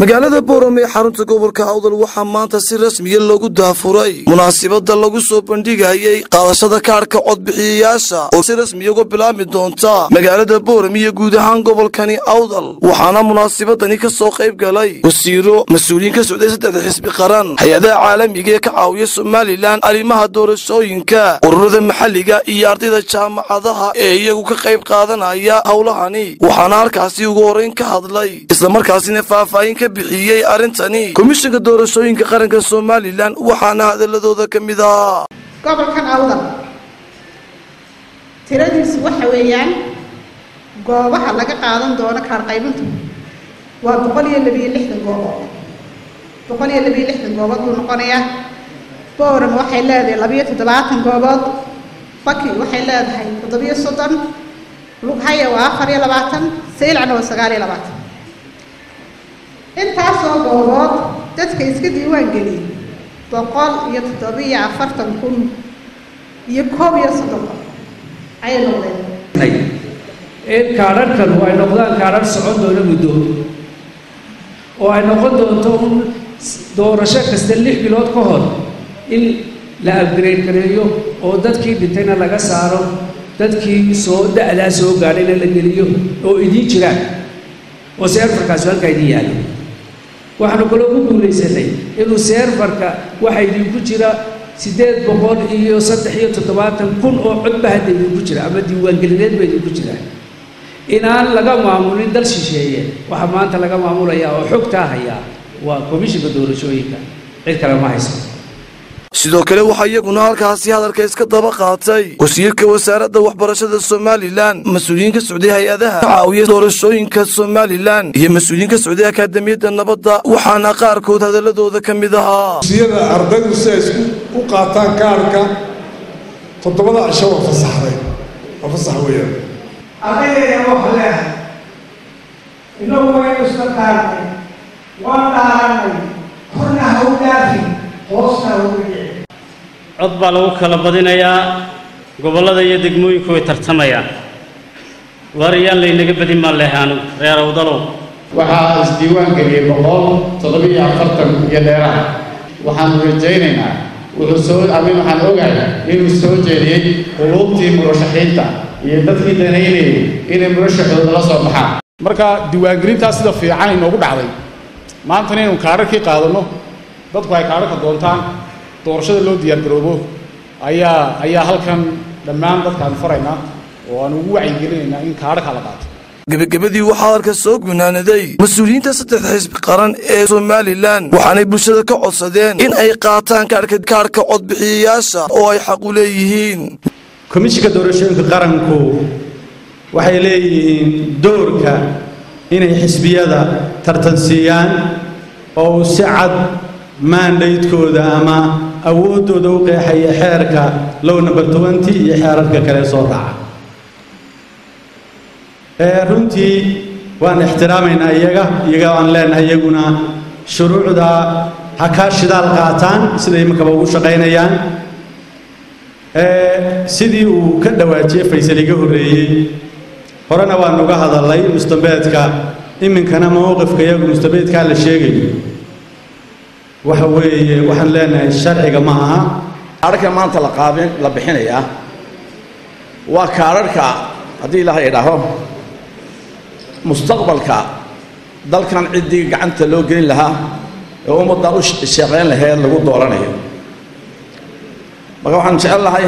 magaalada boorame ee xarunta gobolka awdal waxaa maanta si rasmiya loogu daafuray munaasibada lagu soo bandhigayay qaadashada kaadhka codbixiyayaasha oo si rasmiya uga bilaabmi doonta magaalada boorame iyo guud ahaan gobolkani awdal waxaana munaasibadani ka soo qayb galay wasiiro mas-uuliyiin ka socday saddexda xisbi qaran hay-adaha caalamiga ee ka caawiya somalilan arrimaha doorashooyinka ururada maxalliga iyo ardayda jaamacadaha ee iyagu ka qayb qaadanaya howlahani waxaana halkaasi ugu horrayn ka hadlay islamarkaasina faahfaahin ka bixiyey arrintani komishanka doorashooyinka qaranka somalilan waxaana hadaladooda ka mid ah gobolkan awdal tiradiisu waxa weeyaan goobaha laga qaadan doono kaar qaybintu waa boqol iyo labiyo lixdan goobood boqol iyo labiyo lixdan goobood buu noqonayaa boorama waxay leedahay labiyo toddobaatan goobood baki waxay leedahay toddobiyo soddon lughaya waa afar iyo labaatan saylacna waa sagaal iyo labaatan intaasoo goobood dadka iska diiwaan geliyay boqol iyo toddobiyo afartan kun iyo koob iyo soddon qof ayay noqdeen in kaadharhkanu ay noqdaan kaadhar socon doona muddo oo ay noqon doonto un doorasho kasta lix bilood ka hor in la upgrade gareeyo oo dadkii dhintayna laga saaro dadkii soo da-daa soo gaadhayna la geliyo oo idiin jiraan oo seerfarkaasi halkaa idiin yaalo waxaanu kaloo ku guulaysanay inuu seerfarka waxa idinku jira siddeed boqol iyo saddex iyo toddobaatan kun oo codba hadda idinku jira ama diiwaangelineed ba idinku jira inaan laga maamulin dal shisheeye waxaa maanta laga maamulayaa oo xogtaa hayaa waa komishinka doorashooyinka cid kale ma hayso sidoo kale waxaa iyaguna halkaasi hadalka iska daba qaatay wasiirka wasaaradda waxbarashada somalilan mas-uuliyiin ka socday hay-adaha ka caawiya doorashooyinka somalilan iyo mas-uuliyiin ka socday akaadamiyadda nabadda waxaana qaarkood hadaladooda ka mid ahaa siyada ardaydu si ay isku u qaataan kaarhka toddobada cisho waa fasaxday waa fasax weeyaan ardaydeena waxa leehay inagu waynu iska qaarnay waan dhaaranay korna ha u dhaafin hoosna ha uga dhici cod baa lagu kala badinayaa gobollada iyo degmooyinku way tartamayaan waariyaan laynaga badin maan lehaanu reer awdalow waxaa isdiiwaan geliyey boqol toddobiyo afartan iyo dheeraha waxaanu rajaynaynaa wuxuu soo amin waxaan ogahay inuu soo jeediyey quluubtii murashaxiinta iyo dadkii danaynayay inay murashaxooda la soo baxaan marka diiwaangelintaas sida fiican inoogu dhacday maantana inaynu kaadharkii qaadanno dadku ay kaadharka doontaan doorashada loo diyaargaroobo ayaa ayaa halkan dhammaan dadkaan faraynaa oo aan ugu wacyigelinaynaa in kaadharka la qaato gebagabadii waxaa halka soo gunaanaday mas-uuliyiinta saddexda xisbi qaran ee somalilan waxaanay bulshada ka codsadeen in ay qaataan kaadhka kaadhka codbixiyayaasha oo ay xaq u leeyihiin komishinka doorashooyinka qaranku waxay leeyihiin doorka inay xisbiyada tartansiiyaan oo uu si cad maandaydkooda ama awooddooda u qeexaya xeerka low number twenty iyo xeerarka kale soo raaca runtii waan ixtiraamaynaa iyaga iyaga aan leenahay iyaguna shuruucda ha kaa shidaal qaataan sida imankaba ugu shaqaynayaan sidii uu ka dhawaajiyey faysal iga horreeyey horena waan uga hadalay mustambeedka iminkana mowqifka iyagu mustambeedkaa la sheegayo waxa weeye waxaan leenahay sharciga ma aha kaadharka maanta la qaabin la bixinayaa waa kaadharhka haddii ilaahay idhaaho mustaqbalka dalkan ciddii gacanta loo gelin lahaa ee ummaddan u shaqayn laheed lagu dooranayo marka waxaan jecel lahay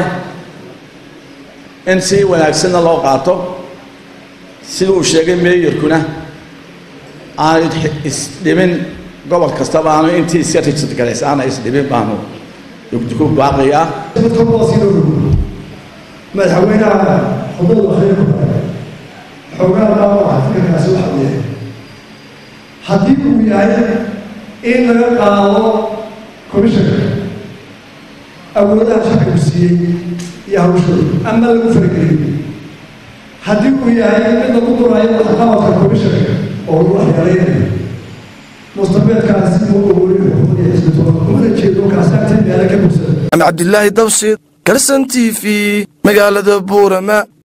in si wanaagsanna loo qaato sida uu sheegay meeyarkuna aanu isdhimin gobol kastaba aanu intii iska rijid galays aana isdhimin baanu ku baaqiyaa madaxweynaha xubada waxreeku xoogaa baa fikirkaasi waxa uu yahay haddii uu yahay in laga qaado commishanka awoodaha shacbigu siiyey iyo hawshooda ama lagu farageliyo haddii uu yahay mid lagu duraayo waxqabadka commishanka oo lagu waxyeelaynayo mustabeedkaasi uu awooriyo xuquuqda xisbitoona umana jeedo kaasaagtii meelo ka bugsada cabdilaahi dabshid garsan t v magaalada buurama